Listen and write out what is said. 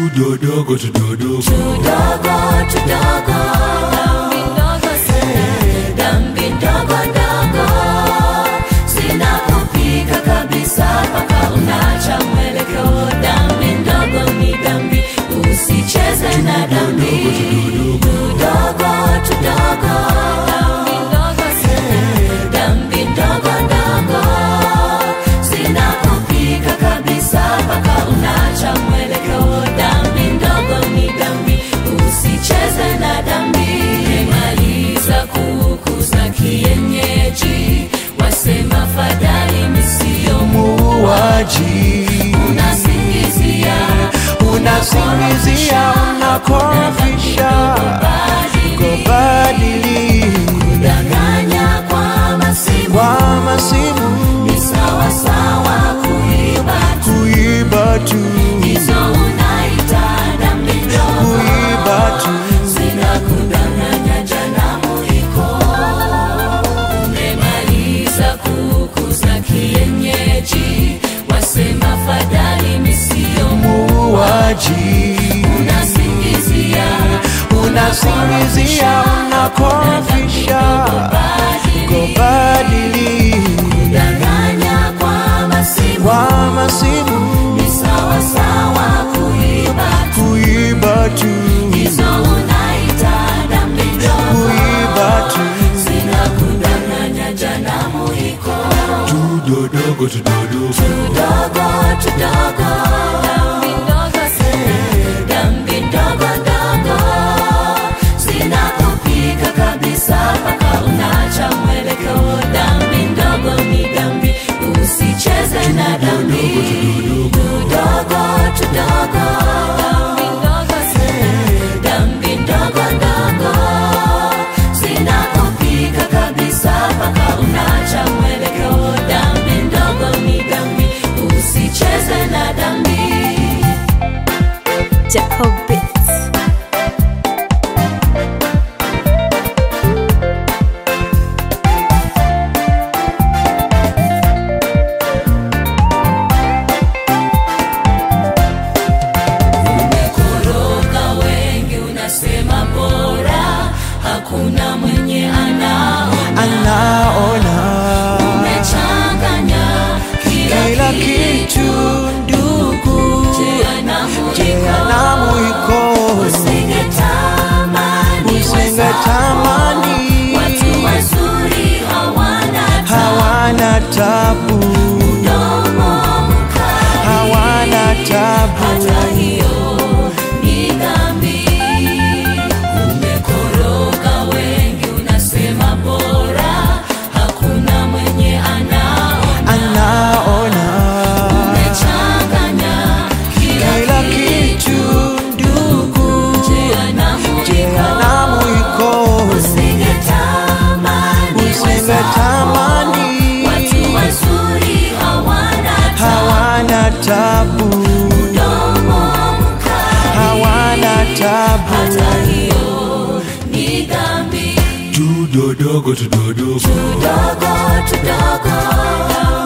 tudodogo tudodogo tudogo tudogo dhambi ndogo sana dhambi ndogo ndogo zinakupika kabisa mpaka unacha mwelekeo dhambi ndogo ni dhambi usicheze na dhambi tudogo tudogo dhambi ndogo sana dhambi ndogo ndogo zinakupika kabisa mpaka unacha mwelekeo dhambi ndogo ni dhambi usicheze na dhambi maliza kuku za kienyeji wasema fadhali misiyo muuaji unasingizia unasingizia unakorofisha kubadili danganya kwa masimu kwa masimu ni sawa sawa kuiba tu kuiba tu hizo unaita dhambi ndogo kuiba tu zinakudanganya janamu iko umemaliza kuku za kienyeji wasema fadhali misiyo muuaji unasingizia unasingizia unakorofisha kubadili danganya kwa masimu kwa masimu ni sawa sawa kuiba tu kuiba tu hizo unaita dhambi ndogo kuiba tu zinakudanganya janamu iko tudodogo tudodogo tudogo tudogo dhambi ndogo sana dhambi ndogo ndogo zinakupika kabisa mpaka unacha mwelekeo dhambi ndogo ni dhambi usicheze na dhambi tudogo tudogo dhambi ndogo sana dhambi ndogo ndogo zinakupika kabisa mpaka unacha mwelekeo dhambi ndogo ni dhambi usicheze na dhambi Jacob Beats. umekoroga wengi unasema bora hakuna mwenye anaona anaona umechanganya kila kila kitu kitu ndugu jehanamu jehanamu iko usingetamani usingetamani watu wazuri hawana hawana tabu domo mkali hawana tabu hata hiyo ni dhambi umekoroga wengi unasema bora hakuna mwenye anaona anaona umechanganya kila kila kitu ndugu jehanamu jehanamu iko usingetamani usingetamani watu wazuri hawana hawana tabu domo mkali hawana tabu hata hiyo ni dhambi tudodogo tudodogo tudogo tudogo